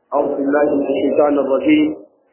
أعوذ بالله من الشيطان الرجيم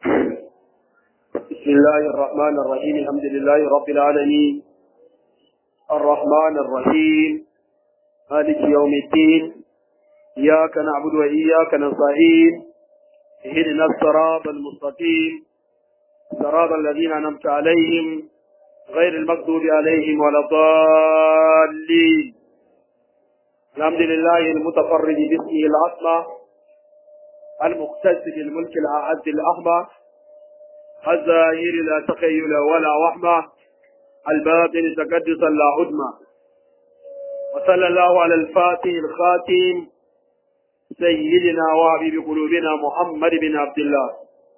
بسم الله الرحمن الرحيم الحمد لله رب العالمين الرحمن الرحيم مالك يوم الدين إياك نعبد وإياك نستعين اهدنا الصراط المستقيم صراط الذين أنعمت عليهم غير المغضوب عليهم ولا الضالين الحمد لله المتفرد باسمه العظمى المقتصد بالملك الأعز الأحمى الزاهر لا تخيل ولا وحمى الباطن تقدسا لا عدمى وصلى الله على الفاتح الخاتم سيدنا وحبيب قلوبنا محمد بن عبد الله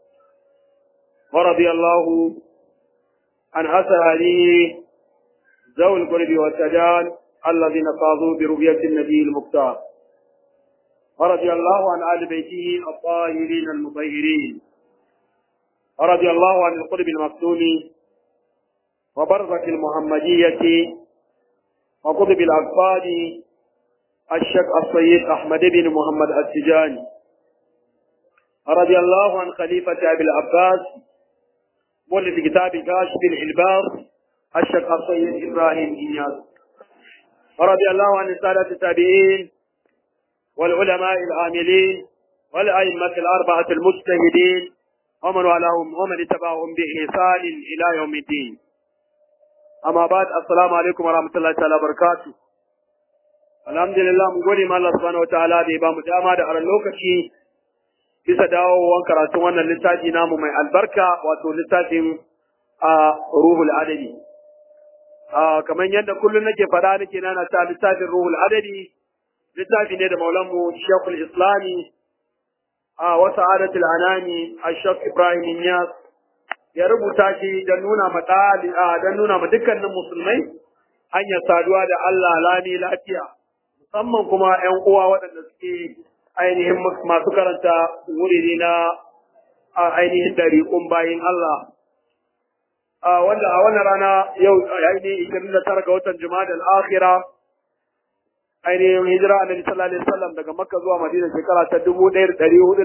ورضي الله عن أسهله ذوي القرب والسجان الذين فاضوا برؤية النبي المختار ورضي الله عن آل بيته الطاهرين المطهرين ورضي الله عن القرب المفتون وبرزة المحمدية وقطب الأقفال الشيخ السيد أحمد بن محمد السجاني رضي الله عن خليفة أبي العباس مؤلف كتاب كاشف الإلباس الشيخ السيد إبراهيم إياس رضي الله عن السادة التابعين والعلماء العاملين والأئمة الأربعة المجتهدين ومن والاهم ومن اتبعهم بإحسان إلى يوم الدين أما بعد السلام عليكم ورحمة الله تعالى وبركاته alhamdulillah mu gode ma Allah subhanahu wataala da ya bamu dama da aran lokaci bisa dawowan karatun wannan littafi namu mai albarka wato littafin a ruhul adadi kamar yadda kullum nake faɗa nake nana ta littafin ruhul adadi littafi ne da maulanmu shekul islami a wata adatul anani a shek ibrahim niyas ya rubuta shi don nuna ma don nuna ma dukkanin musulmai hanyar saduwa da Allah lami lafiya musamman kuma ‘yan uwa waɗanda suke ainihin masu karanta wuri na ainihin ɗariƙun bayin Allah. Wanda a wannan rana yau ainihin 29 ga watan Juma'a al-Akhira ainihin hijira annabi sallallahu alaihi wasallam daga Makka zuwa Madina shekara ta 1442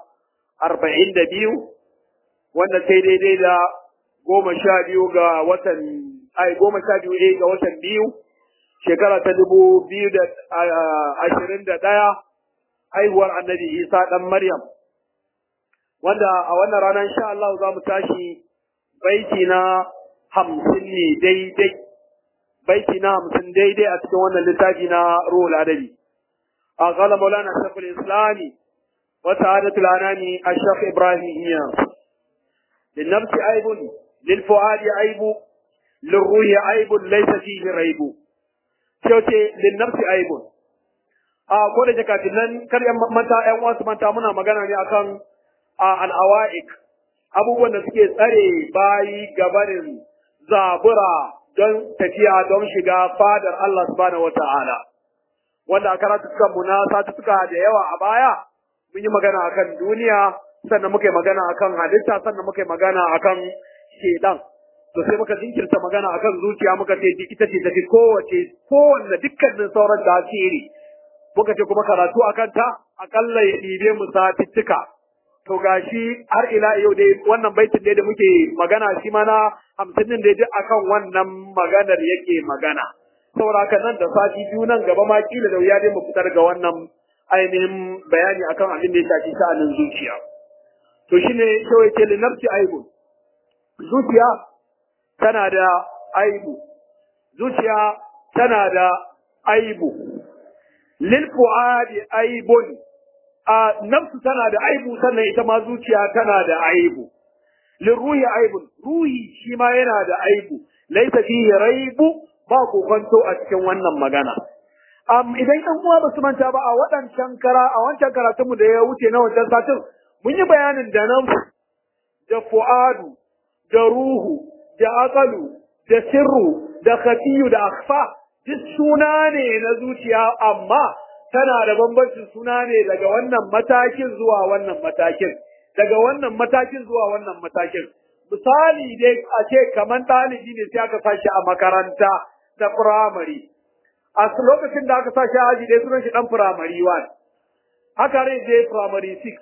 wanda sai daidai da goma sha biyu ga watan ai goma sha biyu ga watan biyu shekara ta dubu biyu da ashirin da ɗaya haihuwar annabi isa ɗan maryam wanda a wannan rana insha Allah za mu tashi baiti na hamsin ne daidai baiti na hamsin daidai a cikin wannan littafi na ruhul adabi a kala maulana shafin islami wata adatul anani a shaf ibrahim iya للنفس عيب للفؤاد عيب للروح عيب ليس فيه ريب sai ce linnafsi aibun a ko da jaka nan kar yan mata yan wasu manta muna magana ne akan al'awa'ik abubuwan da suke tsare bayi gabarin zabura don tafiya don shiga fadar Allah subhanahu wata'ala wanda a karatu suka muna suka da yawa a baya mun yi magana akan duniya sannan muka yi magana akan halitta sannan muka yi magana akan shedan to sai muka jinkirta magana akan zuciya muka ce ita ce tafi kowace kowanne dukkanin sauran tasiri muka ce kuma karatu akan ta akalla ya ɗibe mu satittika to gashi har ila yau dai wannan baitin dai da muke magana shi ma na hamsin din dai duk akan wannan maganar yake magana saboda haka nan da sati biyu nan gaba ma kila da wuya dai mu fitar ga wannan ainihin bayani akan abin da ya shafi sha'anin zuciya to shine kawai ce linafsi aibun zuciya tana da aibu zuciya tana da aibu lil fuadi aibun a nafsu tana da aibu sannan ita ma zuciya tana da aibu lil ruhi aibun ruhi shi ma yana da aibu laisa fihi raibu ba kokonto a cikin wannan magana um, idan ɗan uwa ba su manta ba a waɗancan kara a wancan karatunmu da ya wuce na wancan satin mun yi bayanin da nafsu da fu'adu da ruhu da aqalu da sirru da khafiyu da akhfa duk suna ne na zuciya amma tana da bambancin suna ne daga wannan matakin zuwa wannan matakin daga wannan matakin zuwa wannan matakin misali dai a ce kamar ɗalibi ne sai aka sashi a makaranta ta firamare a lokacin da aka sashi a aji dai sunan shi ɗan firamare 1 haka rai je firamare 6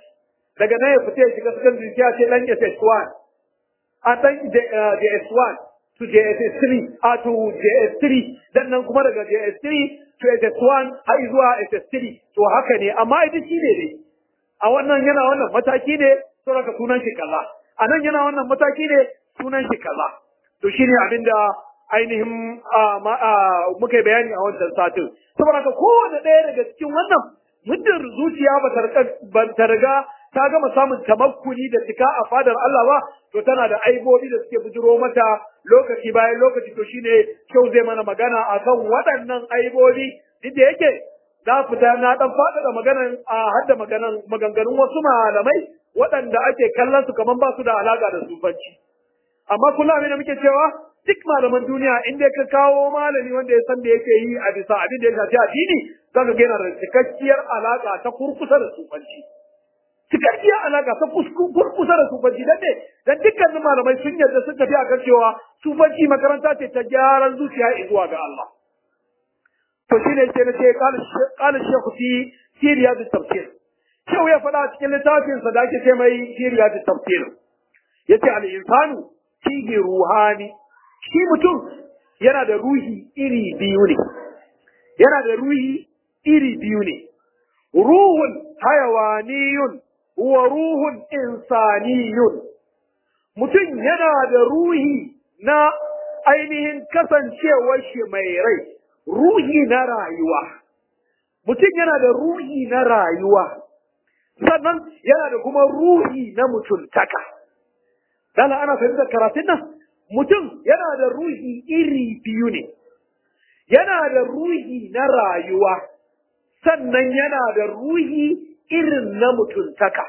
daga nan ya fita ya shiga secondary sai a ce dan SS1 a dan JS1 to JS3 a to JS3 dan nan kuma daga JS3 to SS1 har zuwa SS3 to haka ne amma ita shi ne dai a wannan yana wannan mataki ne saboda sunan shi kaza a nan yana wannan mataki ne sunan shi kaza to shine abinda ainihin muka yi bayani a wancan satin saboda ka kowane ɗaya daga cikin wannan muddin zuciya ba ta riga ta gama samun tamakkuni da cika a fadar Allah ba to tana da aibobi da suke bujiro mata lokaci bayan lokaci to shine kyau zai mana magana akan waɗannan aibobi duk da yake na fita na dan faɗaɗa maganan a hadda maganan maganganun wasu malamai waɗanda ake kallon su kamar ba su da alaka da sufanci amma kullum abin da muke cewa duk malaman duniya in dai ka kawo malami wanda ya san da yake yi a bisa abin da ya shafi addini za ka gina da cikakkiyar alaka ta kurkusa da sufanci cikakkiyar alaka ta kurkusa da sufanci dan ne dan dukkanin malamai sun yarda sun tafi akan cewa sufanci makaranta ce ta gyaran zuciya zuwa ga Allah to shine sai na ce qala shaykh fi siriyat tafsir Shehu ya faɗa cikin littafinsa da ake ce mai siriyat tafsir yace al insanu fihi ruhani shi mutum yana da ruhi iri biyu ne yana da ruhi iri biyu ne ruhun hayawaniyun wa ruhun insaniyun mutum yana da ruhi na ainihin kasancewar shi mai rai ruhi na rayuwa mutum yana da ruhi na rayuwa sannan yana da kuma ruhi na mutuntaka dala ana fahimtar karatun nan mutum yana da ruhi iri biyu ne, yana da ruhi na rayuwa, sannan yana da ruhi irin na mutuntaka.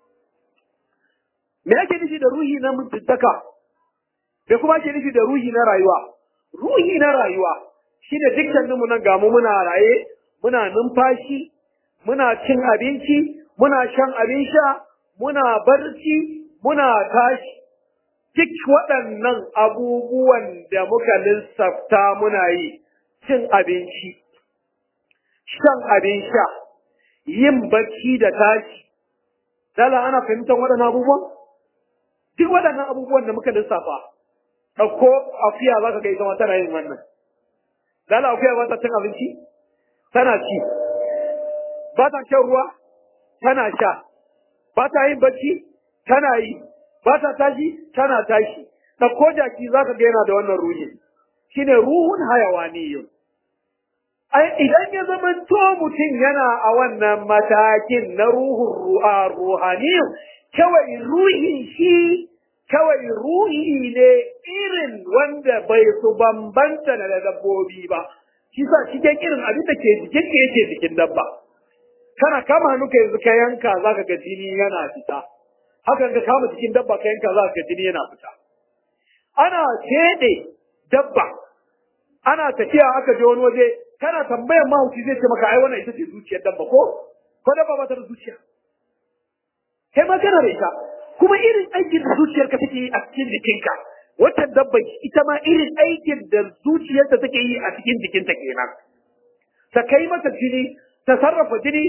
Me ake nufi da ruhi na mutuntaka? Me kuma ake nufi da ruhi na rayuwa? Ruhi na rayuwa shi ne dukkaninmu nan gamu muna raye, muna numfashi, muna cin abinci, muna shan abin sha, muna barci, muna tashi. duk waɗannan abubuwan da muka lissafta muna yi, cin abinci, shan abin sha, yin bacci da tashi, dala ana fahimtar waɗannan abubuwan? Duk waɗannan abubuwan da muka lissafa, ɗauko akuya za ka ga ita tana yin wannan. Dala akuya ba ta cin abinci? Tana ci. Ba ta shan ruwa? Tana sha. Ba ta yin bacci? Tana yi. ba ta tashi tana tashi ɗauko jaki za ka yana da wannan ruhi shine ruhun hayawaniyun ai idan ya zama to mutum yana a wannan matakin na ruhun ru'a ruhaniyun kawai ruhi shi kawai ruhi ne irin wanda bai su bambanta da dabbobi ba shi sa cikin irin abin da ke jikin ka yake jikin dabba kana kama hannu ka yanzu ka yanka za ka ga jini yana fita hakan ka kama cikin dabba ka yanka za ka jini yana fita ana teɗe dabba ana tafiya aka je wani waje kana tambayar mahauci zai ce maka ai wannan ita ce zuciyar dabba ko ko dabba ba ta da zuciya kai ma kana da ita kuma irin aikin da zuciyarka take yi a cikin jikinka wata dabba ita ma irin aikin da zuciyarta take yi a cikin jikinta kenan ta kai mata jini ta sarrafa jini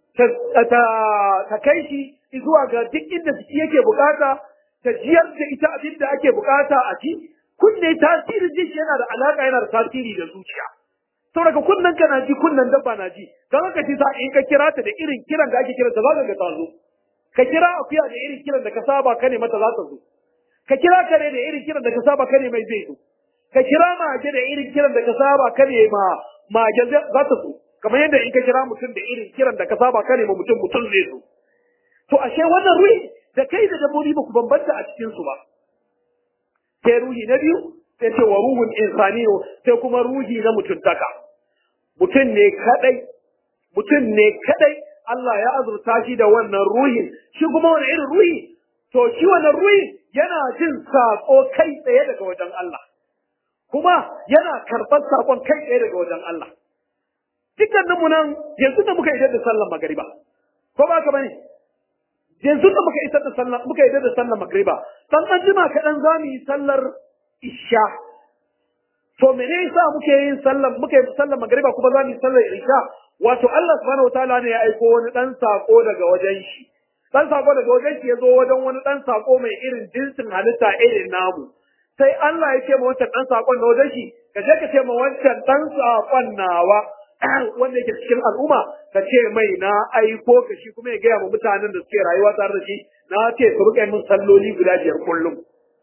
ta kai shi zuwa ga duk inda jiki yake bukata ta jiyar da ita abin da ake bukata a ci kunne tasirin jiki yana da alaka yana da tasiri da zuciya saboda kunnen ka na ji kunnen dabba na ji don haka shi sa in ka kira ta da irin kiran da ake kiranta za ka ga ta zo ka kira akuya da irin kiran da ka saba ka ne mata za ta zo ka kira kare da irin kiran da ka saba ka ne mai zai zo ka kira mage da irin kiran da ka saba ka ne ma mage za ta zo kamar yadda in ka kira mutum da irin kiran da ka saba ka ne ma mutum mutum zai zo to ashe wannan ruhi da kai da dabbobi ba ku bambanta a cikin su ba sai ruhi na biyu sai ce wa ruhun insaniyo sai kuma ruhi na mutuntaka mutum ne kadai mutum ne kadai Allah ya azurta shi da wannan ruhin shi kuma wani irin ruhi to shi wannan ruhi yana jin sako kai tsaye daga wajen Allah kuma yana karɓar sakon kai tsaye daga wajen Allah dukkanin mu nan yanzu da muka idar da sallar magariba ko ba ka bane yanzu da muka isar da sallar muka idar da sallar magariba dan an jima kaɗan za mu yi sallar isha to mene yasa muke yin sallar muke sallar magariba kuma za mu yi sallar isha wato Allah subhanahu wataala ne ya aiko wani dan sako daga wajen shi dan sako daga wajen shi ya zo wajen wani dan sako mai irin jinsin halitta irin namu sai Allah ya ce ma wancan dan sakon na wajen shi ka je ka ce ma wancan dan sakon nawa wanda yake cikin al'umma ka ce mai na aiko ka shi kuma ya gaya ma mutanen da suke rayuwa tare da shi na ce su rika min salloli guda biyar kullum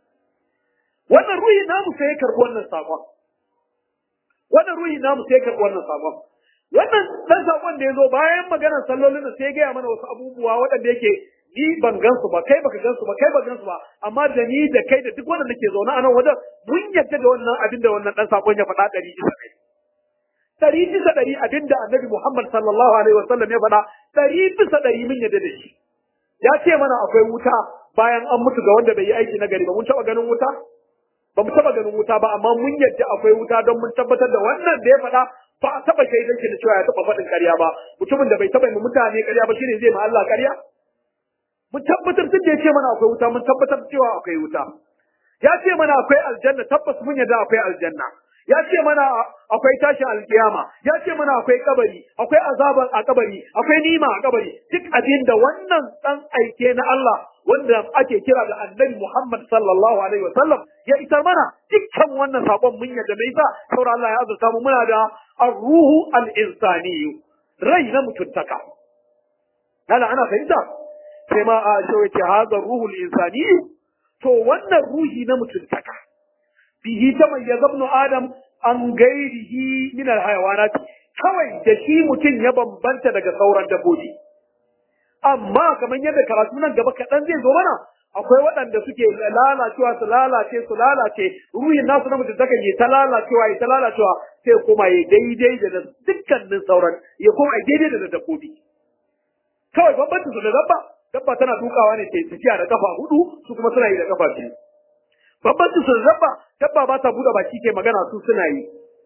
wannan ruhi namu sai ya karɓi wannan sakon wannan ruhi namu sai ya karɓi wannan sakon wannan dan sakon da ya zo bayan maganar sallolin da sai ya gaya mana wasu abubuwa waɗanda yake ni ban gansu ba kai baka gansu ba kai ba gansu ba amma da ni da kai da duk wanda nake zaune a nan wajen mun yadda da wannan abin da wannan dan sakon ya faɗa ɗari bisa ɗari ɗari bisa ɗari abin da annabi Muhammad sallallahu alaihi wasallam ya faɗa ɗari bisa ɗari mun yadda da shi ya ce mana akwai wuta bayan an mutu ga wanda bai yi aiki na gari ba mun taɓa ganin wuta ba mu taɓa ganin wuta ba amma mun yadda akwai wuta don mun tabbatar da wannan da ya faɗa ba a taɓa shaidan shi da cewa ya taɓa faɗin ƙarya ba mutumin da bai taɓa yi mutane ƙarya ba shine zai ma Allah ƙarya mun tabbatar tun da ya ce mana akwai wuta mun tabbatar cewa akwai wuta ya ce mana akwai aljanna tabbas mun yadda akwai aljanna ya ce mana akwai tashin alkiyama ya ce mana akwai kabari akwai azaban a kabari akwai nima a kabari duk abin da wannan dan aike na Allah wanda ake kira da annabi Muhammad sallallahu alaihi wasallam ya isar mana dukkan wannan sakon mun yadda mai sa saboda Allah ya azurta mu muna da ar-ruhu al-insani rai na mutuntaka hala ana fahimta sai ma a shi wace haza ruhul insani to wannan ruhi na mutuntaka bihi ta mai ya zabnu adam an gairihi min alhayawanat kawai da shi mutum ya bambanta daga sauran dabbobi amma kamar yadda karatu nan gaba kaɗan zai zo mana akwai waɗanda suke lalacewa su lalace su lalace ruhin nasu na mutuntaka ya ta lalacewa ya ta lalacewa sai kuma ya daidai da dukkanin sauran ya kuma ya daidai da dabbobi kawai bambancin su da dabba dabba tana dukawa ne sai tafiya da kafa hudu su kuma suna yi da kafa biyu bambancin su da dabba dabba ba ta buɗe baki ke magana su suna yi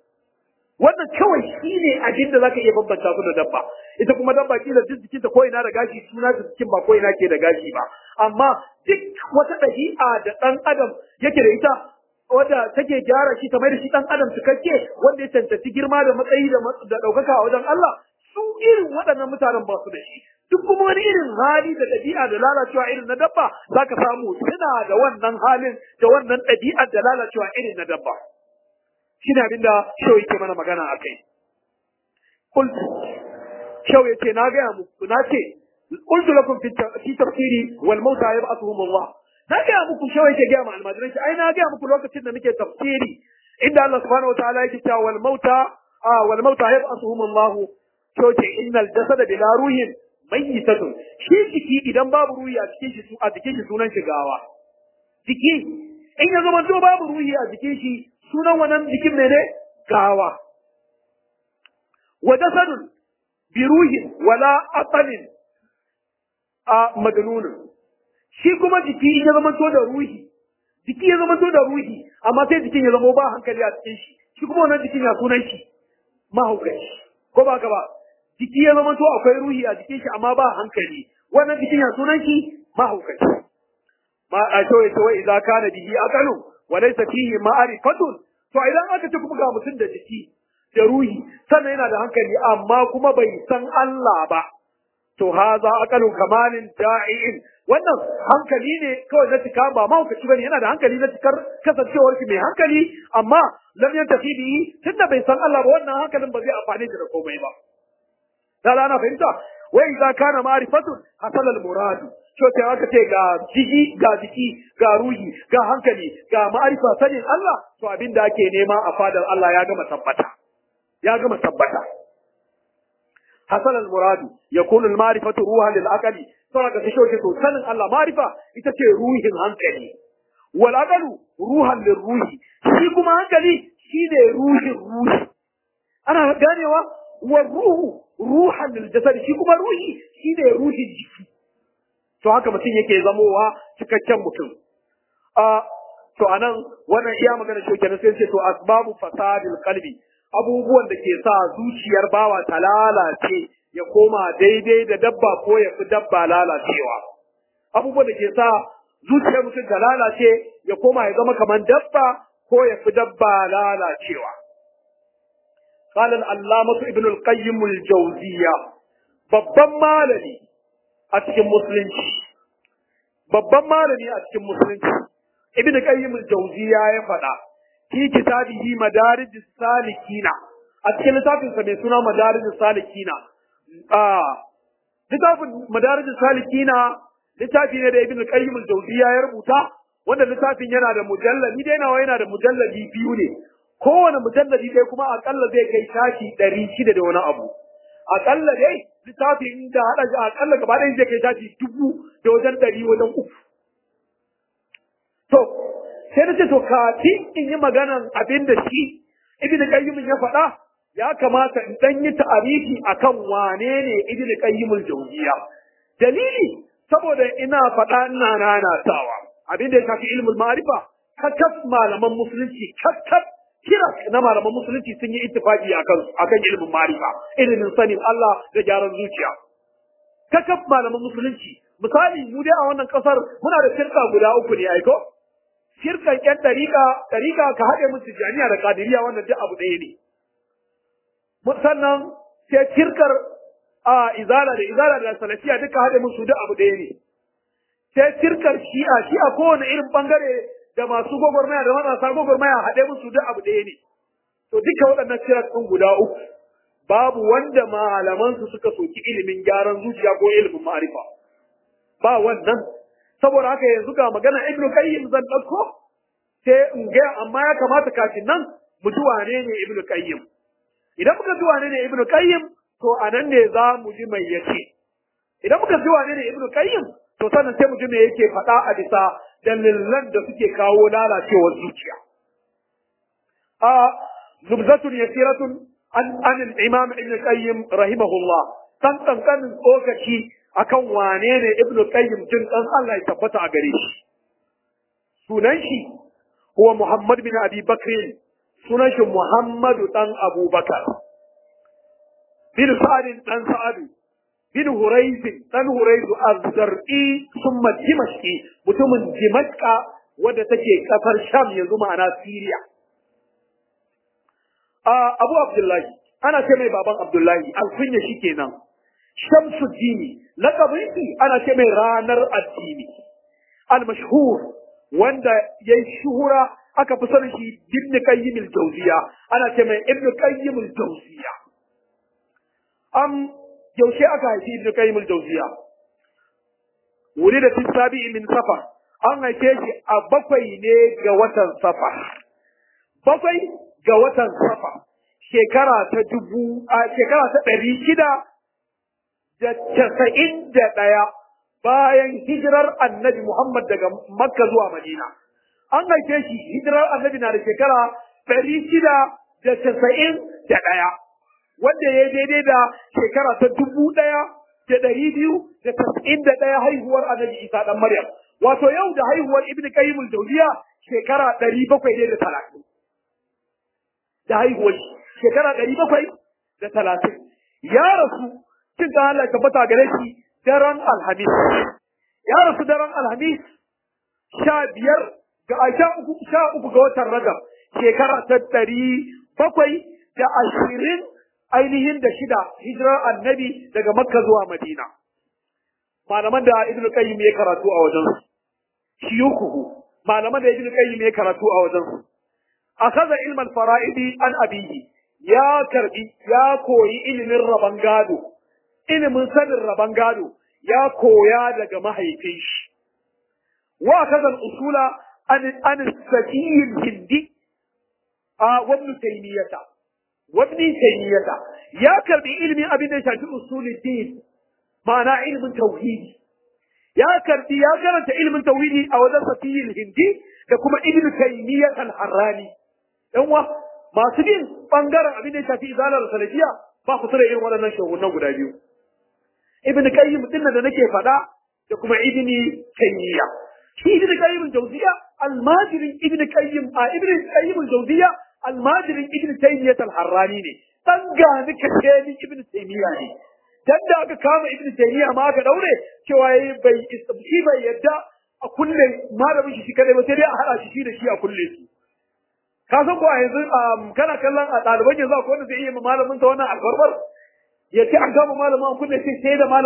wannan kawai shi ne abin da zaka iya bambanta su da dabba ita kuma dabba kila duk jikinta ko ina da gashi suna da jikin ba ko ina ke da gashi ba amma duk wata ɗabi'a da ɗan adam yake da ita wadda take gyara shi kamar da shi ɗan adam cikakke wanda ya cancanci girma da matsayi da ɗaukaka a wajen Allah su irin waɗannan mutanen ba su da shi duk kuma wani irin hali da ɗabi'a da lalacewa irin na dabba za ka samu suna da wannan halin da wannan ɗabi'ar da lalacewa irin na dabba shi ne abinda shau yake mana magana a kai kultu shau ya ce na gaya muku na ce qultu lakum fi tafsiri wal mauta yab'athuhum Allah na gaya muku shau yake gaya ma almajiran shi ai na gaya muku lokacin da muke tafsiri inda Allah subhanahu wa ta'ala yake cewa wal mauta wal mauta yab'athuhum Allah shau ce innal jasada bila ruhin mayyitatun shi jiki idan babu ruhi a cikin shi a jikin shi sunan shi gawa jiki in ya zama to babu ruhi a jikin shi sunan wannan jikin ne gawa wa jasadun bi ruhin wala aqalin a madnunun shi kuma jiki in ya zama to da ruhi jiki ya zama to da ruhi amma sai jikin ya zama ba hankali a cikin shi shi kuma wannan jikin ya sunan shi mahaukaci ko ba ka ba jiki ya zama to akwai ruhi a jikin shi amma ba hankali wannan jikin ya sunan shi mahaukaci ma a to yace wai idza kana bihi aqalu wa laysa fihi ma'rifatun to idan aka ce kuma ga mutum da jiki da ruhi sannan yana da hankali amma kuma bai san Allah ba to haza aqalu kamalin da'iin wannan hankali ne kawai na cika ba mahaukaci bane yana da hankali na cikar kasancewar shi mai hankali amma lam yantafi bihi tunda bai san Allah ba wannan hankalin ba zai amfane shi da komai ba da ana fahimta wai idza kana ma'rifatun hasala al-murad to sai aka ce ga jiki ga jiki ga ruhi ga hankali ga ma'arifa sanin Allah to abin da ake nema a fadar Allah ya gama tabbata ya gama tabbata hasala al-murad yakunu al-ma'rifatu ruhan lil-aqli saboda shi shoke to sanin Allah ma'rifa ita ce ruhin hankali wal aqlu ruhan lil-ruhi shi kuma hankali shine ruhin ruhi ana ganewa wa ruhu ruhan lil jasad shi kuma ruhi shine ruhin jiki to haka mutum yake zamowa cikakken mutum a to anan wannan iya magana shi kenan sai ce to asbabu fasadil qalbi abubuwan da ke sa zuciyar bawa ta lalace ya koma daidai da dabba ko ya fi dabba lalacewa abubuwan da ke sa zuciyar mutum ta lalace ya koma ya zama kamar dabba ko ya fi dabba lalacewa قال العلامة ابن القيم الجوزية babban malami a cikin musulunci babban malami a cikin musulunci ibnu qayyim al-jawziya ya faɗa fi kitabihi madarij salikina a cikin littafin sa mai suna madarij salikina a littafin madarij salikina littafi ne da ibnu qayyim al-jawziya ya rubuta wanda littafin yana da mujalladi dai nawa yana da mujalladi biyu ne kowane mujalladi dai kuma akalla zai kai shafi ɗari shida da wani abu akalla dai littafin da haɗa shi akalla gaba ɗaya zai kai shafi dubu da wajen ɗari wajen uku to sai na ce to kafin in yi maganan abin da shi ibn qayyim ya faɗa ya kamata in dan yi ta'arifi akan wane ne ibn qayyim al-jawziya dalili saboda ina faɗa ina nanatawa abin da ya shafi ilmul ma'rifa kakkaf malaman musulunci kakkaf kira na malaman musulunci sun yi ittifaqi akan akan ilmin ma'rifa ilimin sanin Allah da gyaran zuciya kakkaf malaman musulunci misali mu dai a wannan kasar muna da shirka guda uku ne aiko shirkan yan dariƙa dariƙa ka haɗe musu jami'a da kadiriya wannan duk abu ɗaya ne sannan sai shirkar a izala da izala da salafiya duka haɗe musu duk abu ɗaya ne sai shirkar shi'a shi'a kowane irin bangare da masu gwagwarmaya da marasa gwagwarmaya haɗe musu duk abu ɗaya ne to duka waɗannan shirar ɗin guda uku babu wanda malamansu suka soki ilimin gyaran zuciya ko ilimin ma'arifa ba wannan saboda haka yanzu ga magana ibnu qayyim zan ɗauko sai in ga amma ya kamata kafin nan mu ji wane ne ibnu qayyim idan muka ji wane ne ibnu qayyim to anan ne za mu ji mai yace idan muka ji wane ne ibnu qayyim to sannan sai mu ji me yake faɗa a bisa dalilan da suke kawo lalacewar zuciya a zubzatun yasiratun an an al-imam ibn qayyim rahimahullah dan kankanin tsokaci akan wane ne ibn qayyim jin dan Allah ya tabbata a gare shi sunan shi huwa muhammad bin abi bakr sunan shi muhammadu dan abubakar bin sa'ad dan sa'adu bin Huraiz dan Huraiz az-Zar'i thumma Dimashqi mutumin Dimashqa wadda take kasar Sham yanzu ma'ana Syria a Abu Abdullahi ana ce mai baban Abdullahi alkunya kenan Shamsuddin laqabin ana ce mai ranar addini al-mashhur wanda yayi shuhura aka fi sanin shi Ibn Qayyim al-Jawziya ana ce mai Ibn Qayyim al-Jawziya am yaushe aka haifi ibnu qayyim al-jawziya wuri da tisabi min safar an haife shi a bakwai ne ga watan safar bakwai ga watan safar shekara ta dubu a shekara ta ɗari shida da casa'in da ɗaya bayan hijirar annabi Muhammad daga Makka zuwa Madina. An haife shi hijirar annabi na da shekara ɗari shida da casa'in da ɗaya. wanda ya daidai da shekara ta dubu ɗaya da ɗari biyu da tasa'in da ɗaya haihuwar annabi isa ɗan maryam wato yau da haihuwar ibn qayyim al-jawziya shekara ɗari bakwai ne da talatin da haihuwar shekara ɗari bakwai da talatin ya rasu cin da Allah tabbata gare shi daren alhamis ya rasu daren alhamis sha biyar ga sha uku sha uku ga watan rajab shekara ta ɗari bakwai da ashirin ainihin da shida hijirar annabi daga makka zuwa madina malaman da ibnu qayyim ya karatu a wajen su shiyukuhu malaman da ibnu qayyim ya karatu a wajen su akaza ilmal fara'idi an abihi ya karbi ya koyi ilimin raban gado ilimin sanin raban gado ya koya daga mahaifin shi wa kaza usula an an sakiyin hindi a wabnu taymiyata wabni taymiyata ya karbi ilimin abin da ya shafi usulul din ma'ana ilimin tauhidi ya karbi ya karanta ilimin tauhidi a wajen safiyil hindi da kuma ibnu taymiyat al-harrani dan wa masu bin bangaren abin da ya shafi izalar salafiya ba ku tura irin waɗannan shagunan guda biyu ibnu qayyim din da nake faɗa da kuma ibnu taymiya shi ibnu qayyim jawziya almajirin ibnu qayyim a ibnu qayyim jawziya almajirin ibnu taymiyat al-harrani ne dan gani kace ni ibnu taymiya ne dan da aka kama ibnu taymiya ma aka daure cewa yayi bai shi bai yadda a kulle malamin shi kadai ba sai dai a hada shi da shi a kulle su ka san ko a yanzu kana kallon a ɗaliban yanzu akwai wanda zai iya malamin sa wannan albarbar ya ce an kama malamin an kulle sai sai da malamin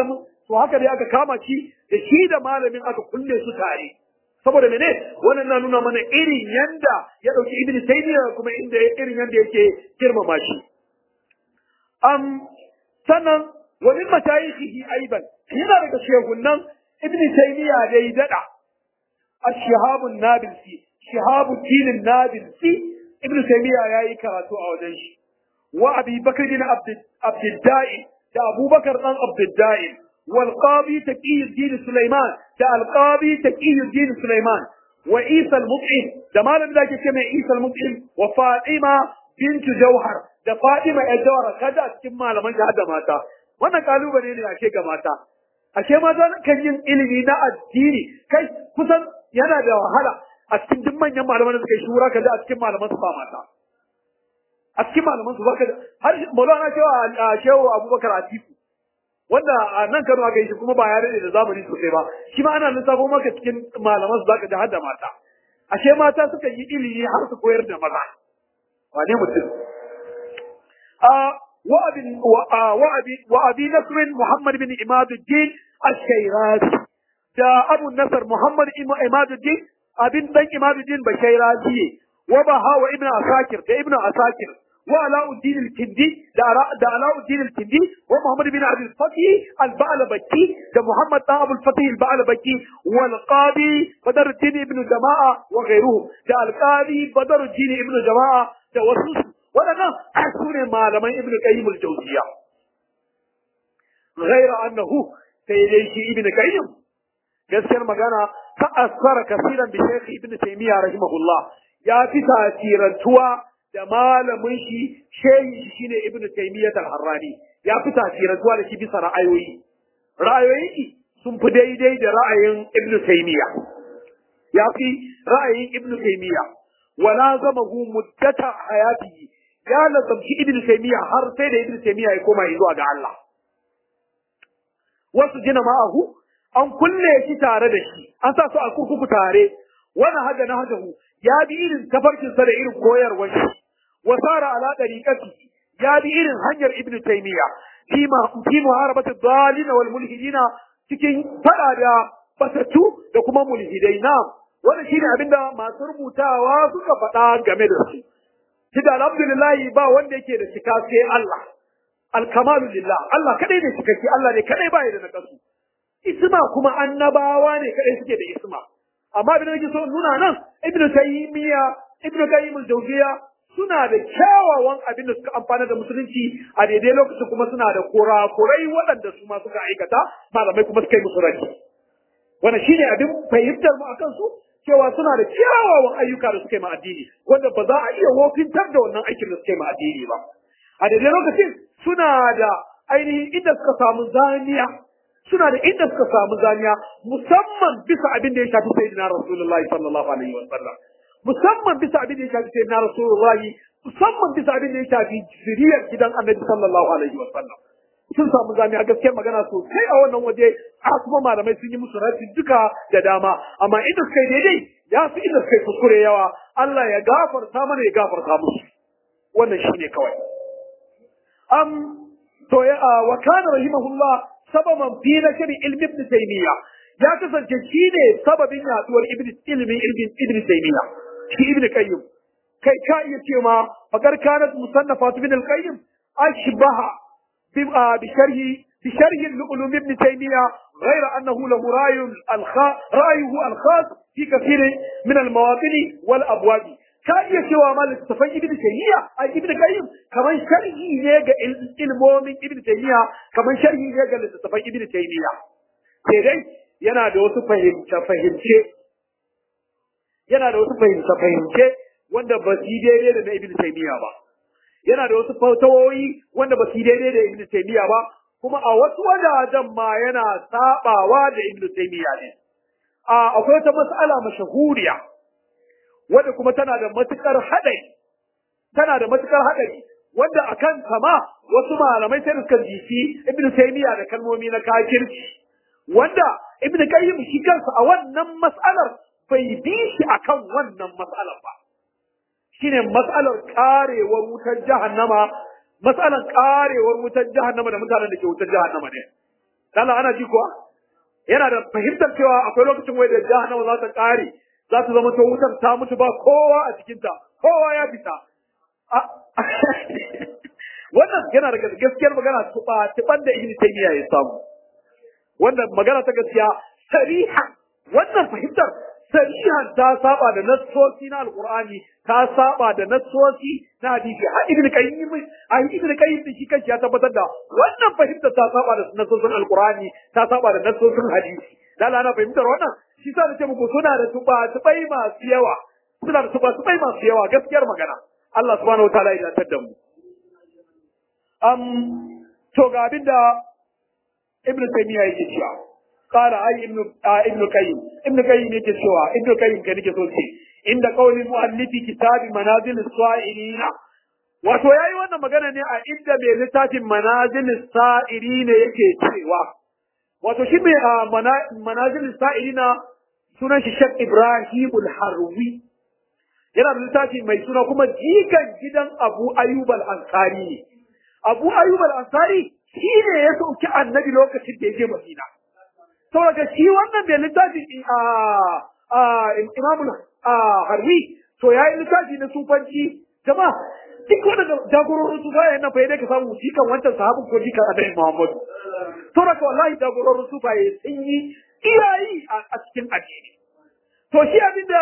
to haka dai aka kama shi da shi da malamin aka kulle su tare saboda mene wannan na nuna mana irin yanda ya dauki ibn taymiya kuma inda irin yanda yake girmama shi am sannan wa min mashayikhihi aiban yana daga shehunan ibn taymiya da ya dada ash-shihab an-nabilsi shihab ad-din an-nabilsi ibn taymiya yayi karatu a wajen shi wa abi bakr bin abd abd da abubakar dan abd والقاضي تقي الدين سليمان ده القاضي تقي الدين سليمان وعيسى المطعم ده ما لم ذاك كما عيسى المطعم وفاطمة بنت جوهر ده فاطمة الجوهر كذا كما لمن هذا ماتا wannan kalubale ne ake ga mata ashe mata kan yin ilimi na addini kai kusan yana da wahala a cikin duk manyan malaman da suka yi shura kaza a cikin malaman su ba mata a cikin malaman su baka har maulana cewa shehu abubakar atiku wanda a nan Kano aka yi shi kuma ba ya rade da zamani sosai ba shi ma ana lissafo maka cikin malaman su zaka ji har da mata ashe mata suka yi ilimi har su koyar da maza wane mutum a wa abi wa abi wa abi nasr muhammad bin imaduddin ash-shayrazi da abu nasr muhammad imaduddin abin dan imaduddin bashairazi wa baha wa ibnu asakir da ibnu asakir وعلاء الدين الكندي ده علاء الدين الكندي ومحمد بن عبد الفتح البعلبكي ده محمد بن ابو الفتح البعلبكي والقاضي بدر الدين ابن جماعة وغيرهم ده القاضي بدر الدين ابن جماعة ده وسوس ولنا أحسن ما لمن ابن قيم الجوزية غير أنه سيدي ابن قيم gaskiyar magana ta asfara kasiran bi shaykh ibn taymiya rahimahullah ya fi tasirantuwa da malamin shi shehi shi shine ibn taymiyyah al-harrani ya fi tasirantuwa da shi bisa ra'ayoyi ra'ayoyin shi sun fi daidai da ra'ayin ibn taymiyyah ya fi ra'ayin ibn taymiyyah wala zamahu muddata hayatihi ya lazamci ibn taymiyyah har sai da ibn taymiyyah ya koma zuwa ga Allah wasu jina ma'ahu an kulle shi tare da shi an sa su a kurkuku tare wani hada na hadahu ya bi irin tafarkinsa da irin koyarwar shi wa sara ala dariqati ya bi irin hanyar ibn taymiya fi ma fi muharabati dhalina wal mulhidina cikin fada da basatu da kuma mulhidai na wannan shine abinda masu rubutawa suka faɗa game da su kida alhamdulillah ba wanda yake da cika sai Allah alkamalu lillah Allah kadai ne cikakke Allah ne kadai ba da nakasu isma kuma annabawa ne kadai suke da isma amma abin da nake so nuna nan ibnu taymiya ibnu qayyim al-jawziya suna da kyawawan abin da suka amfana da musulunci a daidai lokacin kuma suna da kurakurai waɗanda su ma suka aikata malamai kuma suka yi musu raki wannan shine abin fahimtar mu akan su cewa suna da kyawawan ayyuka da suka yi ma addini wanda ba za a iya wofintar da wannan aikin da suka yi ma addini ba a daidai lokacin suna da ainihin inda suka samu zaniya suna da inda suka samu zaniya musamman bisa abin da ya shafi sayyidina rasulullahi sallallahu alaihi wa sallam musamman bisa abin da ya shafi sayyidina rasulullahi musamman bisa abin da ya shafi zuriyar gidan annabi sallallahu alaihi wa sallam sun samu zaniya gaskiyar magana sosai a wannan waje a kuma malamai sun yi musu rafi duka da dama amma inda suka yi daidai ya fi inda suka yi kuskure yawa Allah ya gafarta mana ya gafarta musu wannan shine kawai am to ya wa kana rahimahullah sababan fi nakari ilmi ibn taymiya ya kasance shi ne sababin yaduwar ibn ilmin ilmin ibn taymiya shi ibn qayyim kai ka iya ce ma fakar kanat musannafat ibn al-qayyim ashbaha bi sharhi bi sharhi al-ulum ibn taymiya غير أنه له رأي الخاص رأيه الخاص في كثير من المواطن والأبواب ka iya cewa ma littattafan ibn taymiya a ibn qayyim kamar sharhi ne ga ilmomin ibn taymiya kamar sharhi ne ga littattafan ibn taymiya sai dai yana da wasu fahimce fahimce yana da wasu fahimce fahimce wanda ba su daidai da na ibn taymiya ba yana da wasu fatawoyi wanda ba su daidai da ibn taymiya ba kuma a wasu wajajen ma yana sabawa da ibn taymiya ne a akwai wata mas'ala mashahuriya wadda kuma tana da matukar haɗari tana da matukar haɗari wanda akan kama wasu malamai sai suka jifi ibn taymiya da kalmomi na kafirci wanda ibn qayyim shi kansa a wannan mas'alar bai bi shi akan wannan mas'alar ba shine mas'alar karewar wutar jahannama mas'alar karewar wutar jahannama da mutanen da ke wutar jahannama ne Allah ana ji kuwa yana da fahimtar cewa akwai lokacin wai da jahannama za ta kare za ta zama to wutar ta mutu ba kowa a cikinta kowa ya fita wannan yana da gaskiyar magana tuba tuban da ibn taymiya ya samu wannan magana ta gaskiya sariha wannan fahimtar sarihan ta saba da nassosi na alqur'ani ta saba da nassosi na hadisi har ibn qayyim a ibn qayyim shi kanshi ya tabbatar da wannan fahimtar ta saba da nassosin alqur'ani ta saba da nassosin hadisi lalla na fahimtar wannan shi sa nace muku suna da tuba tubai masu yawa suna da tuba tubai masu yawa gaskiyar magana Allah subhanahu wataala ya dace da mu um to ga abinda ibn taymiya yake cewa قال أي ابن آه ابن قيم ابن قيم yake cewa ابن قيم ke nake so ce inda qauli muallifi kitabi manazil as-sa'ilin wato yayi wannan magana ne a inda mai littafin manazil as-sa'ilin yake cewa wato shi mai manazil as-sa'ilin sunan shi Sheikh Ibrahim al-Harwi yana da littafi mai suna kuma jikan gidan Abu Ayyub al-Ansari ne Abu Ayyub al-Ansari shi ne ya sauki annabi lokacin da ya je Madina saboda shi wannan bai littafi a imamu harwi to ya yi littafi na sufanci jama duk wanda jagororin su bayan nan fa dai ka samu jikan wancan sahabin ko jikan annabi Muhammad saboda wallahi jagororin su baye sun yi iyayi a cikin addini to shi abinda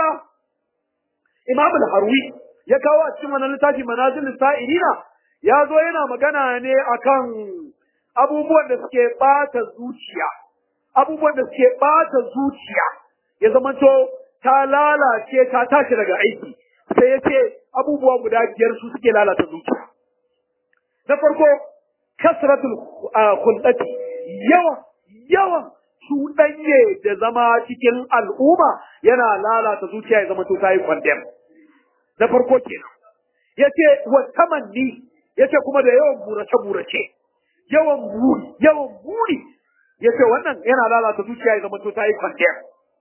imamu harwi ya kawo a cikin wannan littafi manazil sa'irina ya zo yana magana ne akan abubuwan da suke bata zuciya abubuwan da suke ɓata zuciya ya zamanto ta lalace ta tashi daga aiki sai ya ce abubuwa guda biyar su suke lalata zuciya na farko kasratul kullati yawan yawan cuɗanye da zama cikin al'umma yana lalata zuciya ya zamanto ta yi kwandem na farko kenan ya ce wa tamanni ya ce kuma da yawan burace-burace yawan buri yawan buri ya ce wannan yana lalata zuciya ya zama to ta yi kwanciyar.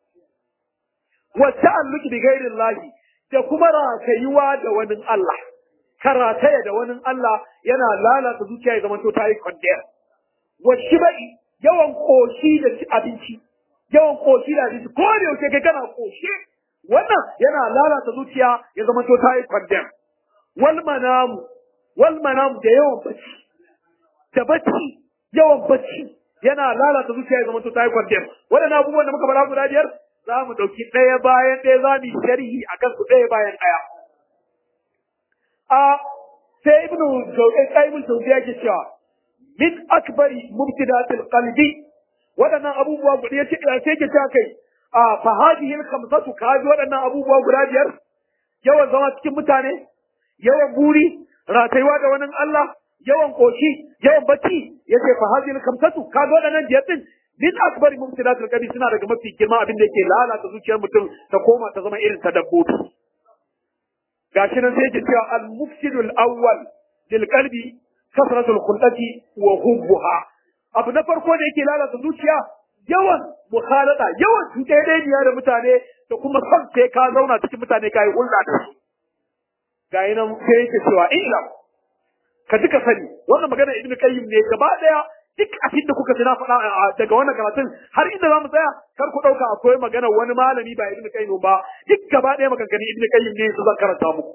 Wacce an luki bi gairin lahi da kuma ratayuwa da wani Allah, ka rataya da wani Allah yana lalata zuciya ya zama to ta yi kwanciyar. Wacce bai yawan koshi da abinci, yawan koshi da abinci, ko da yaushe kai kana koshi, wannan yana lalata zuciya ya zama to ta yi kwanciyar. Wal manamu, wal manamu da yawan bacci, da bacci, yawan bacci, yana lalata zuciya ya zama to tayi kwandem waɗannan abubuwan da muka faɗa guda biyar za mu ɗauki ɗaya bayan ɗaya za mu sharhi a kan su ɗaya bayan ɗaya a sai ibnu ibnu jawzi yake cewa min akbari mubtidatil qalbi waɗannan abubuwa guda yace sai ke cewa kai a fa hadhihi al-khamsatu kaji waɗannan abubuwa guda biyar yawan zama cikin mutane yawan buri ratayuwa da wani Allah yawan koshi yawan bacci yace fa hadhihi kamsatu ka ga wadannan biyar din min akbar mumtilatul qalbi suna daga mafi girma abin da yake lalata zuciyar mutum ta koma ta zama irin ta dabbobi gashi nan sai yake cewa al mufsidul awwal lil qalbi kasratul khulqati wa hubbuha abu na farko da yake lalata zuciya yawan mukhalata yawan cuɗeɗeniya da mutane da kuma son sai ka zauna cikin mutane ka yi hulɗa da su ga nan sai yake cewa illa ka duka sani wannan magana ibn qayyim ne gaba daya duk abin da kuka ji na faɗa daga wannan karatun har inda zamu tsaya kar ku dauka akwai magana wani malami ba ibn qayyim ba duk gaba daya maganganun ibn qayyim ne su zan karanta muku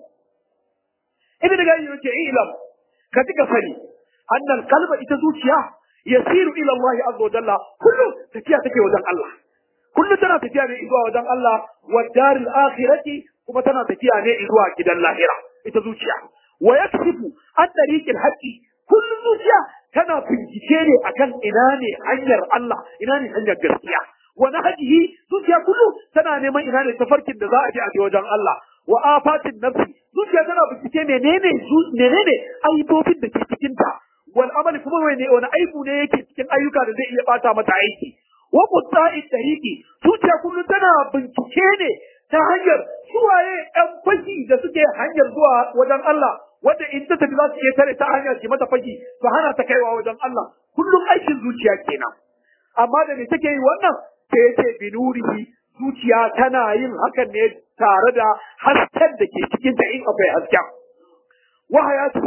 ibn qayyim yake ilam ka duka sani annal qalba ita zuciya yasiru ila Allah azza wa jalla kullu tafiya take wajen Allah kullu tana tafiya ne zuwa wajen Allah wa daril akhirati kuma tana tafiya ne zuwa gidan lahira ita zuciya wa yaksifu an tariqil haqqi kullu zuciya tana bincike ne akan ina ne hanyar Allah ina ne hanyar gaskiya wa nahjihi zuciya kullu tana neman ina ne tafarkin da za a je a je wajen Allah wa afatin nafsi zuciya tana bincike menene menene aibobin da ke cikin ta wal amali kuma wani wani aibu ne yake cikin ayyuka da zai iya bata mata aiki wa qutta'id tariqi zuciya kullu tana bincike ne ta hanyar suwaye ɗan fashi da suke hanyar zuwa wajen Allah wanda in ta tafi za su iya tare ta hanyar ki mata fashi su hana ta kaiwa wajen Allah kullum aikin zuciya kenan amma da me take yi wannan sai yace binurihi zuciya tana yin hakan ne tare da hasken da ke cikin ta in akwai hasken wa hayati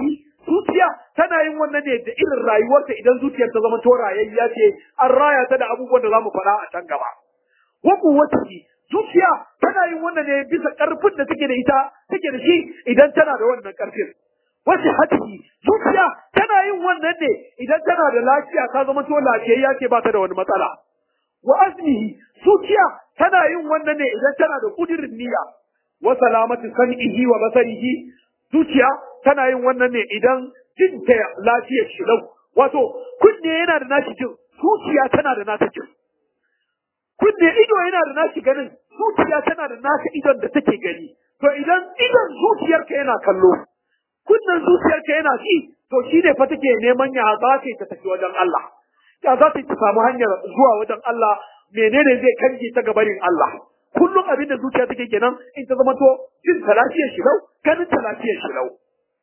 zuciya tana yin wannan ne da irin rayuwarta idan zuciyar ta zama to rayayya ce an raya ta da abubuwan da zamu faɗa a can gaba wa kuwwatihi zuciya tana yin wannan ne bisa karfin da take da ita take da shi idan tana da wannan karfin wasu hatihi zuciya tana yin wannan ne idan tana da lafiya ta zama to lafiyayya ce ba ta da wani matsala wa azmihi zuciya tana yin wannan ne idan tana da kudirin niyya wa salamati san'ihi wa basarihi zuciya tana yin wannan ne idan jin ta lafiyar shi lau wato kunne yana da nashi jin zuciya tana da nata jin kunne ido yana da nashi ganin zuciya tana da nata idon da take gani to idan idon zuciyarka yana kallo kunnen zuciyarka yana ci to shi ne fa take neman ya za ta ta tafi wajen Allah ya za ta ta samu hanyar zuwa wajen Allah menene zai kange ta gabarin Allah kullum abin da zuciya take kenan in ta zama to jin ta lafiyar shi lau ganin ta lafiyar shi lau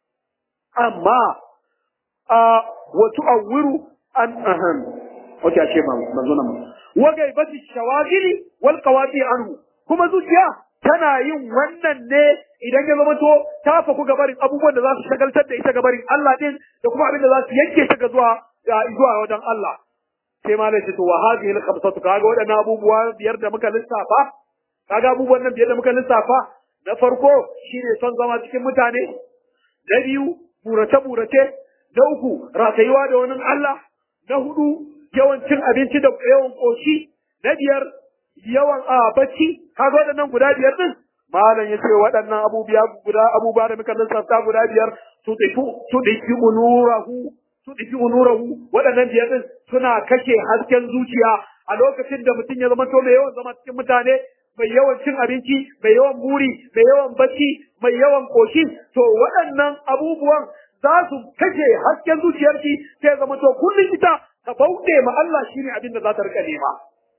amma a wato awiru an ahan wace ce ma manzo nan wa gaibati shawagili wal qawati anhu kuma zuciya tana yin wannan ne idan ya zama to ta faku gabarin abubuwan da za su shagaltar da ita gabarin Allah din da kuma abin da za su yanke ta ga zuwa zuwa wajen Allah sai ma ce to wa hadhihi al-khamsatu kaga wadannan abubuwa biyar da muka lissafa kaga abubuwan nan biyar da muka lissafa na farko shine son zama cikin mutane na biyu burace burace na uku ratayuwa da wani Allah na hudu yawan cin abinci da yawan koshi na biyar yawan a bacci kaga waɗannan guda biyar din malam ya ce waɗannan abubuwa guda abubuwa da muka lissafta guda biyar su dafi su dafi unurahu su dafi unurahu waɗannan biyar din suna kashe hasken zuciya a lokacin da mutum ya zama to mai yawan zama cikin mutane mai yawan cin abinci mai yawan buri mai yawan bacci mai yawan koshi to waɗannan abubuwan za su kashe hasken zuciyarki sai zama to kullum ita ta bauɗe ma Allah shine abin da za ta rika nema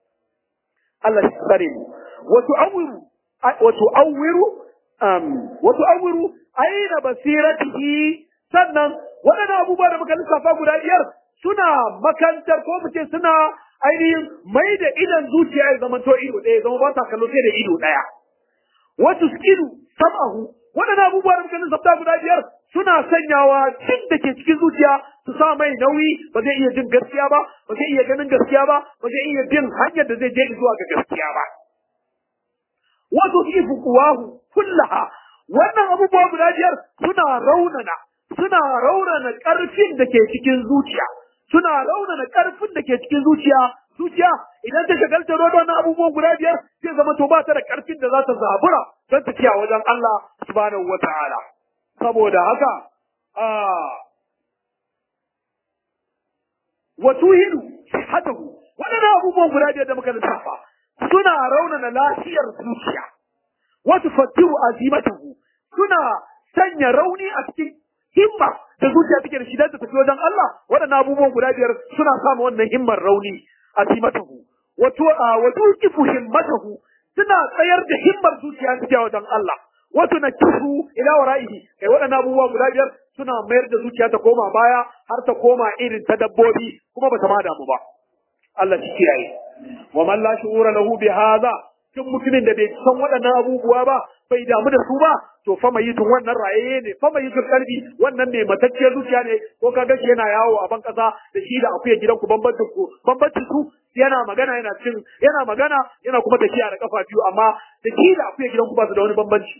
Allah shi tsare mu wato awiru wato awiru um wato awiru aina basiratihi sannan waɗannan abubuwa da muka lissafa guda biyar suna makantar ko mu ce suna ainihin mai da idan zuciya ya zama to ido ɗaya zama ba ta kallo sai da ido ɗaya wato skilu sam'ahu waɗannan abubuwa da muka lissafta guda biyar suna sanyawa jin da ke cikin zuciya su sa mai nauyi ba zai iya jin gaskiya ba ba zai iya ganin gaskiya ba ba zai iya bin hanyar da zai je zuwa ga gaskiya ba wato ifu kuwahu kullaha wannan abubuwa guda biyar suna raunana suna raunana karfin da ke cikin zuciya suna raunana karfin da ke cikin zuciya zuciya idan ta shagalta da wannan abubuwan guda biyar zai zama to ba ta da karfin da za ta zabura don tafiya wajen Allah subhanahu wataala saboda haka a watuhilu sihatahu waɗannan abubuwan guda biyar da muka lissafa suna raunana lafiyar zuciya wasu fatiru azimatahu suna sanya rauni a cikin himma da zuciya take da shi dan ta tafi wajen Allah waɗannan abubuwan guda biyar suna samu wannan himmar rauni azimatahu wato wato kifu himmatahu suna tsayar da himmar zuciya take wajen Allah wato na kifu ila wara'ihi kai waɗannan abubuwa guda biyar suna mayar da zuciya ta koma baya har ta koma irin ta dabbobi kuma bata ma damu ba Allah shi kiyaye wa man la shu'ura lahu bi hadha duk mutumin da bai san waɗannan abubuwa ba bai damu da su ba to fa mai yitun wannan rayaye ne fa mai yitun kalbi wannan ne matacciyar zuciya ne ko ka ga shi yana yawo a ban kasa da shi da akuya gidan ku bambancin ku bambancin su yana magana yana cin yana magana yana kuma tafiya da kafa biyu amma da shi da akuya gidan ku ba su da wani bambanci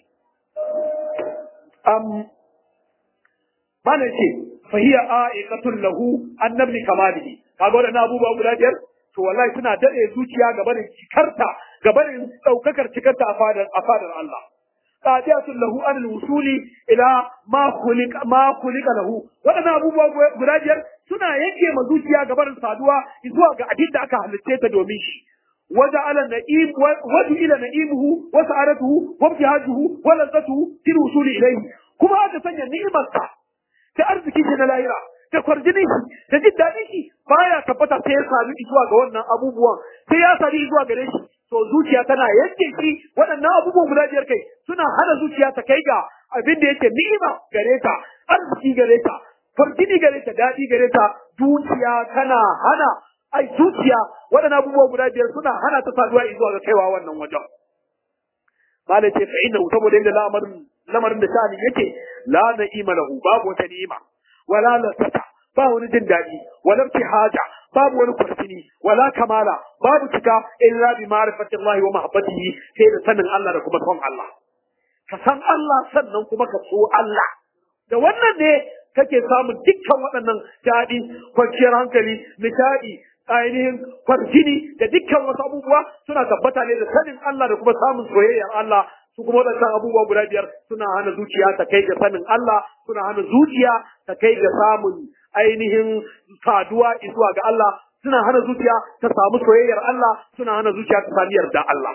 um mana ce fa hiya a'iqatul lahu annabni kamalihi kaga waɗannan abubuwa guda biyar to wallahi suna dade zuciya ga barin cikarta ga barin daukakar cikarta a fadar a fadar Allah qadiyatul lahu an wusuli ila ma khuliqa ma khuliqa lahu wadannan abubuwa guda biyar suna yanke ma zuciya ga barin saduwa zuwa ga abin da aka halicce ta domin shi وجعل النعيم وجعل نعيمه وسعادته وابتهاجه ولذته في الوصول اليه كما هذا سنة نعمة ta arziki shi na lahira da kwarjinin shi da jin daɗin shi baya tabbata sai ya sami zuwa ga wannan abubuwan sai ya sami zuwa gare shi to zuciya tana yanke shi waɗannan abubuwan guda biyar kai suna hana zuciya ta kai ga abin da yake ni'ima gare ta arziki gare ta kwarjini gare ta daɗi gare ta zuciya tana hana ai zuciya waɗannan abubuwan guda biyar suna hana ta saduwa zuwa ga kaiwa wannan wajen malai ce fa inna saboda yadda lamarin lamarin da sha'ani yake la na'ima lahu babu wata ni'ima wala lasata ba wani jin daɗi wala haja babu wani kurfini wala kamala babu cika illa bi ma'rifati Allah wa mahabbatihi sai da sanin Allah da kuma son Allah ka san Allah sannan kuma ka so Allah da wannan ne kake samun dukkan waɗannan daɗi kwanciyar hankali nishaɗi ainihin farjini da dukkan wasu abubuwa suna tabbata ne da sanin Allah da kuma samun soyayyar Allah su kuma waɗannan abubuwa guda biyar suna hana zuciya ta kai ga sanin Allah suna hana zuciya ta kai ga samun ainihin saduwa zuwa ga Allah suna hana zuciya ta samu soyayyar Allah suna hana zuciya ta sami yarda Allah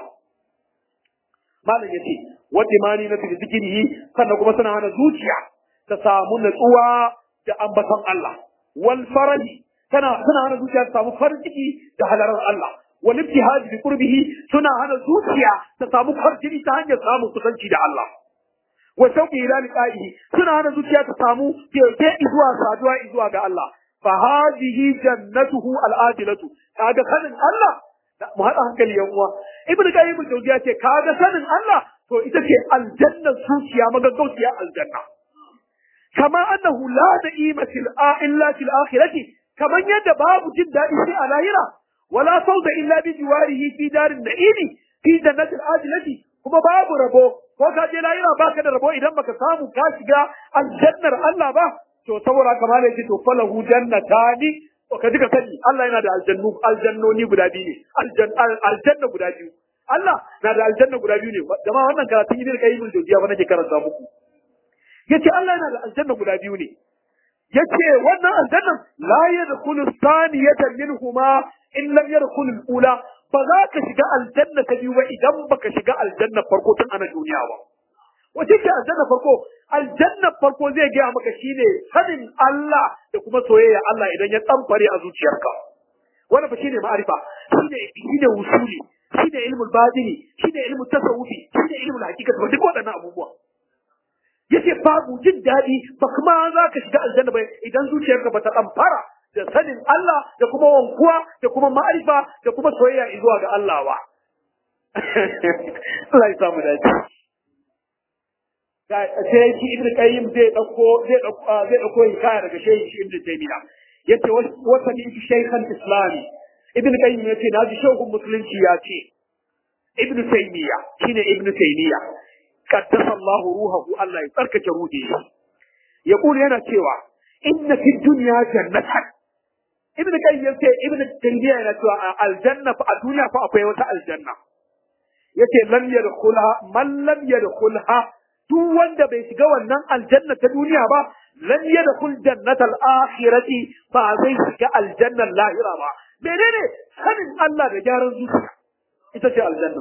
malam yace wadda mani na fi zikirihi sannan kuma suna hana zuciya ta samu natsuwa da ambaton Allah wal faraji tana suna hana zuciya ta samu farin ciki da halarar Allah wal ibtihaj bi qurbihi suna hana zuciya ta samu farjini ta hanyar samun kusanci da Allah wa shauqi ila liqa'ihi suna hana zuciya ta samu keke zuwa saduwa zuwa ga Allah fa hadhihi jannatuhu al-adilatu kaga sanin Allah mu haɗa hankali yan uwa ibnu qayyim al-jawziya ce kaga sanin Allah to ita ce aljanna zuciya magaggauciya aljanna kama annahu la da'ima fil illa fil akhirati kaman yadda babu jin daɗi sai a lahira wala fawza illa bi jiwarihi fi darin na'imi fi jannatil adilati kuma babu rabo ko ka je lahira baka da rabo idan baka samu ka shiga aljannar Allah ba to saboda kamar yake to falahu jannatani to ka ka sani Allah yana da aljannu aljannoni guda biyu ne aljanna guda biyu Allah na da aljanna guda biyu ne jama'a wannan karatun ibn qayyim al-jawziya ba nake karanta muku yace Allah yana da aljanna guda biyu ne yace wannan aljannan la yadkhulu thaniyatan minhuma in lam yadkhul al-ula ba za ka shiga aljanna ta biyu ba idan baka shiga aljanna farko tun ana duniya ba wace ce aljanna farko aljanna farko zai gaya maka shine sanin Allah da kuma soyayya Allah idan ya tsamfare a zuciyarka wannan ba shine ma'arifa shine shine usuli shine ilmul batini shine ilmul tasawufi shine ilmul haqiqati ba duk waɗannan abubuwa yace babu jin daɗi ba kuma za ka shiga aljanna ba idan zuciyarka ba ta tsamfara da sanin Allah da kuma wankuwa da kuma ma'arifa da kuma soyayya zuwa ga Allah ba Allah ya samu dace sai shi ibnu qayyim zai dauko zai dauko zai dauko hikaya daga shehi shi ibnu taymiya yace wata ni shaykhan islami ibnu qayyim yace naji shehun musulunci ya ce ibnu taymiya shine ibnu taymiya qaddasa Allah ruhahu Allah ya tsarkake ruhi ya kula yana cewa inna fi dunya jannatan ibnu qayyim yace ibnu taymiya yana cewa a aljanna fa a duniya fa akwai wata aljanna yace lam yadkhulha man lam yadkhulha duk wanda bai shiga wannan aljanna ta duniya ba lan yadkhul jannatal akhirati ba zai shiga aljannan lahira ba menene sanin Allah da gyaran zuciya ita ce aljanna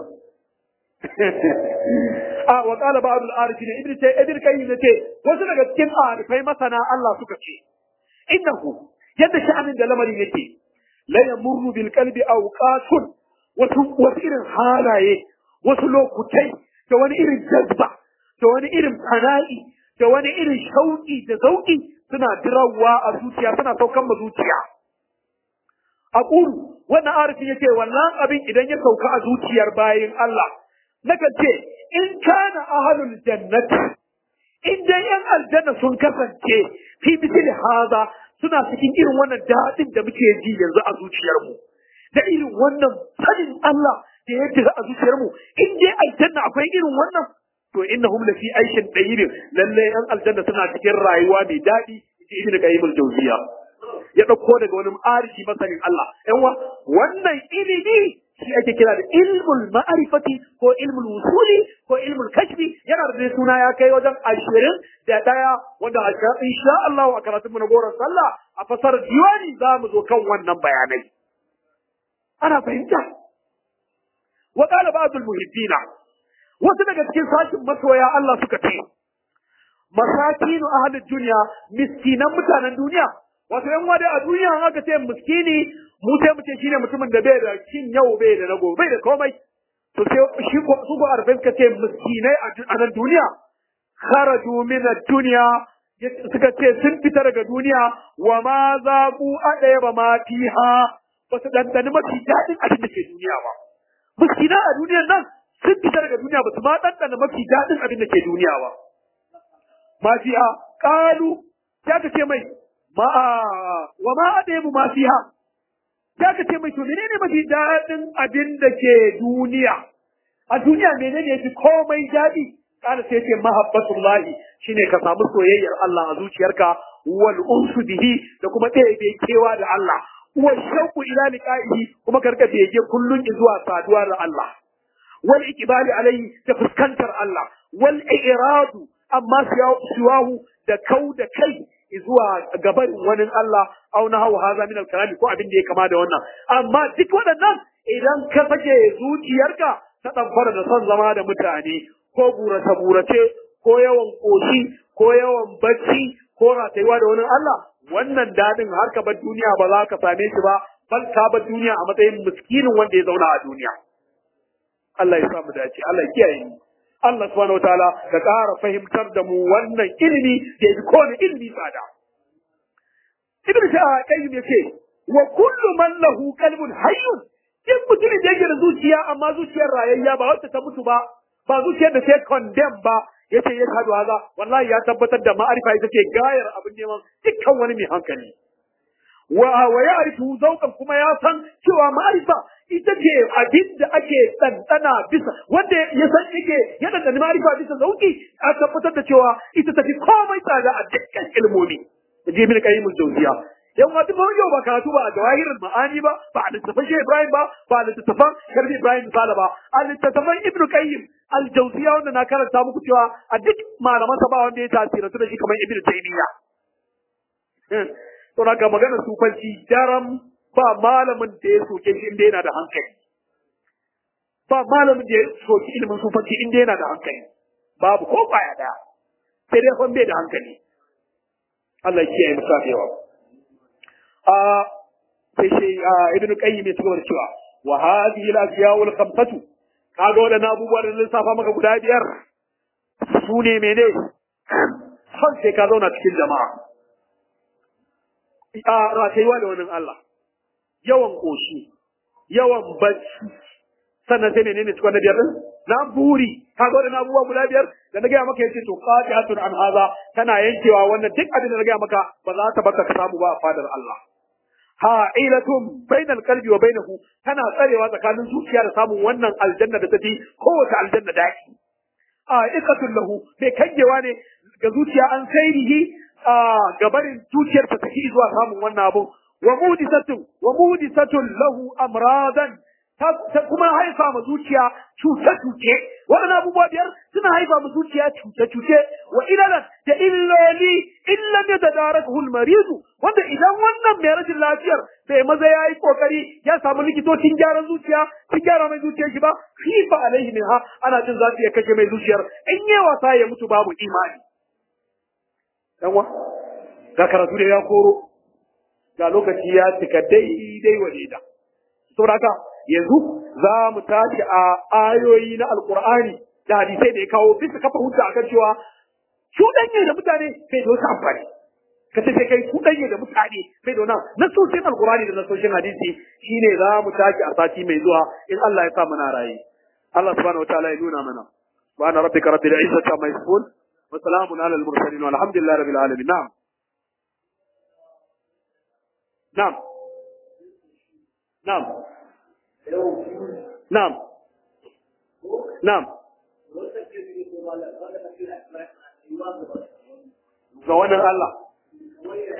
a wa qala ba'd al-arifin ibn tay ibn kayyim ce wasu daga cikin arifai masana Allah suka ce innahu yadda sha'anin da lamarin yake la yamurru bil qalbi awqatun wasu wasu irin halaye wasu lokutai da wani irin jazba da wani irin fana'i da wani irin shauƙi da zauƙi suna dirawa a zuciya suna saukan ma zuciya a ƙuru wannan arifin yace wannan abin idan ya sauka a zuciyar bayin Allah nakan ce in kana ahlul jannati in dai yan aljanna sun kasance fi misli haza suna cikin irin wannan daɗin da muke ji yanzu a zuciyarmu da irin wannan sanin Allah da ya jira a zuciyarmu in dai aljanna akwai irin wannan to innahum la fi aishin dayyibin lalle yan aljanna suna cikin rayuwa mai daɗi ji ibnu qayyim al-jawziya ya dauko daga wani arifi masanin Allah yan wa wannan ilimi shi ake kira da ilmul ma'rifati ko ilmul wusuli ko ilmul kashfi yana da suna ya kai wajen ashirin da daya wanda insha Allah a karatun mu na goron sallah a fasarar diwani za mu zo kan wannan bayanai ana fahimta wa qala ba'd al-muhibbina wasu daga cikin sashin masoya Allah suka ce masakinu ahlud dunya miskinan mutanen duniya wato yan wada a duniya an aka ce miskini mu sai mu ce shine mutumin da bai da cin yau bai da nago bai da komai to sai shi ko su ko arfai suka ce miskinai a nan duniya kharaju min ad-dunya suka ce sun fita daga duniya wa ma zaqu adaya ba ma fiha ba su dandani mafi daɗin abin da ke duniya ba miskina a duniyar nan sun fita daga duniya ba su ma ɗanɗana mafi daɗin abin da ke duniya ba. Ma fiha ƙalu sai aka ce mai ma wa ma adamu ma fiha sai aka ce mai to menene mafi daɗin abin da ke duniya a duniya menene yafi komai daɗi kana sai ce mahabbatullahi shine ka samu soyayyar Allah a zuciyarka wal unsu bihi da kuma ɗaya kewa da Allah wa shauku ila liqa'ihi kuma karka bege kullun zuwa saduwa da Allah wal iqbali alayhi da fuskantar Allah wal i'radu amma siwahu da kau da kai zuwa gaban wani Allah au na hawa haza min al ko abin da ya kama da wannan amma duk waɗannan idan ka sake zuciyarka ta ɗamfara da son zama da mutane ko burace burace ko yawan koshi ko yawan bacci ko ratayuwa da wani Allah wannan dadin har ka bar duniya ba za ka same shi ba bal ka bar duniya a matsayin miskinin wanda ya zauna a duniya Allah ya samu dace Allah ya kiyaye mu Allah subhanahu wataala ka ƙara fahimtar da mu wannan ilimi da yafi kowane ilimi tsada Ibn Qayyim yace wa kullu man lahu qalbun hayyun in mutumin da yake da zuciya amma zuciyar rayayya ba wacce ta mutu ba ba zuciyar da sai condemn ba yace ya hadu haza wallahi ya tabbatar da ma'arifa ita ce gayar abin neman dukkan wani mai hankali wa wa ya'rifu zauqan kuma ya san cewa ma'arifa ita ce abin da ake tsantsana bisa wanda ya san yake ya dandana ma'arifa bisa zauki a tabbatar da cewa ita tafi komai tsada a dukkan ilmomi je min qayyimul jawziya yan wata ba yau ba karatu ba a jawahirin ma'ani ba ba a littattafan shi Ibrahim ba ba a littattafan Sharif Ibrahim Sala ba a littattafan Ibn Qayyim al-Jawziya wanda na karanta muku cewa a duk malaman sa ba wanda ya tasirantu da shi kamar Ibn Taymiyyah to ga maganar sufanci daram ba malamin da ya soke shi inda yana da hankali ba malamin da ya soki ilimin sufanci inda yana da hankali babu ko kwaya daya sai dai fan bai da hankali Allah ya kiyaye mu safewa a sai shi ibn qayyim ya cigaba da cewa wa hadhihi al-ashya'u al-khamsatu kaga wadannan abubuwa da lissafa maka guda biyar su ne mene har sai ka zauna cikin jama'a a ratayuwa da wani Allah yawan koshi yawan bacci sannan sai menene cikin na biyar din na buri kaga wadannan abubuwa guda biyar da na gaya maka yace to qati'atun an haza tana yankewa wannan duk abin da na gaya maka ba za ta baka ka samu ba a fadar Allah ha'ilatun bainal qalbi wa bainahu tana tsarewa tsakanin zuciya da samun wannan aljanna da tafi kowace aljanna daki a ikatun lahu bai kangewa ne ga zuciya an sairihi a gabarin zuciyar ta tafi zuwa samun wannan abu wa mudisatun wa mudisatun lahu amradan ta kuma haifa ma zuciya cuce-cuce waɗannan abubuwa biyar suna haifa ma zuciya cuce-cuce wa ilalan da illoli illan ya tadarak hulmarizu wanda idan wannan mai rashin lafiyar bai maza ya yi kokari ya samu likitocin gyaran zuciya sun gyara mai zuciyar shi ba khifa alaihi min ha ana jin za su iya kashe mai zuciyar in yi wasa ya mutu babu imani yanwa ga karatu da ya koro ga lokaci ya cika daidai wa daida saboda haka yanzu za mu tashi a ayoyi na alkur'ani da hadisai da ya kawo bisa kafa hujja akan cewa cuɗanye da mutane sai da wasu amfani ka ce sai kai cuɗanye da mutane sai da wannan nasoshin alkur'ani da nasoshin hadisi shine za mu tashi a sati mai zuwa in Allah ya sa muna raye Allah subhanahu wataala ya nuna mana subhana rabbika rabbil izzati amma yasifun wa salamun ala al mursalin walhamdulillahi rabbil alamin na'am na'am na'am نعم نعم ga wannan Allah